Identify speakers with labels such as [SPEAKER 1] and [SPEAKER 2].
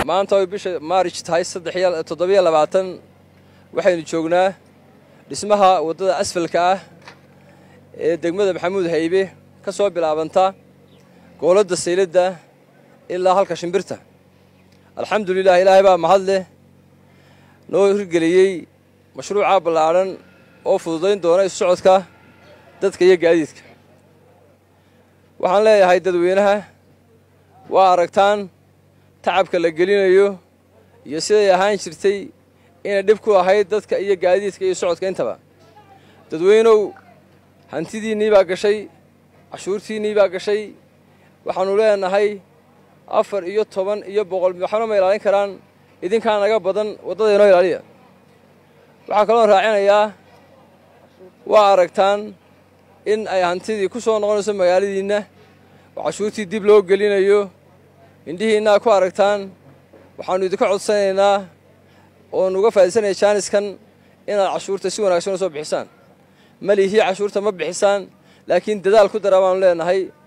[SPEAKER 1] maanta oy bisha maarij tahay toddobiyo labaatan waxaynu joognaa dhismaha waddada asfalka ah ee degmada maxamuud haybe ka soo bilaabanta gooladda sayladda ilaa halka shimbirta alxamdulilah ilaahay baa mahad leh noo hirgeliyey mashruuca ballaadhan oo fududayn doona isu socodka dadka iyo gaadiidka waxaan leeyahay dadweynaha waa aragtaan tacabka la gelinayo iyo siday ahaan jirtay inay dhib ku ahayd dadka iyo gaadiidka iyo socodka intaba dadweynow hantidiinnii baa gashay cashuurtiinnii baa gashay waxaannu leenahay afar iyo toban iyo boqol waxna ma ilaalin karaan idinkaa naga badan waddada inoo ilaaliya waxaa kaloon raacinayaa waa aragtaan in ay hantidii ku soo noqonayso magaaladiinna oo cashuurtii dib loo gelinayo indhihiinnaa ku aragtaan waxaannu idinka codsanaynaa oonu uga faa'iidsanaya jaaniskan inaad cashuurta si wanaagsan u soo bixisaan malihii cashuurta ma bixisaan laakiin dadaal ku dara baanu leenahay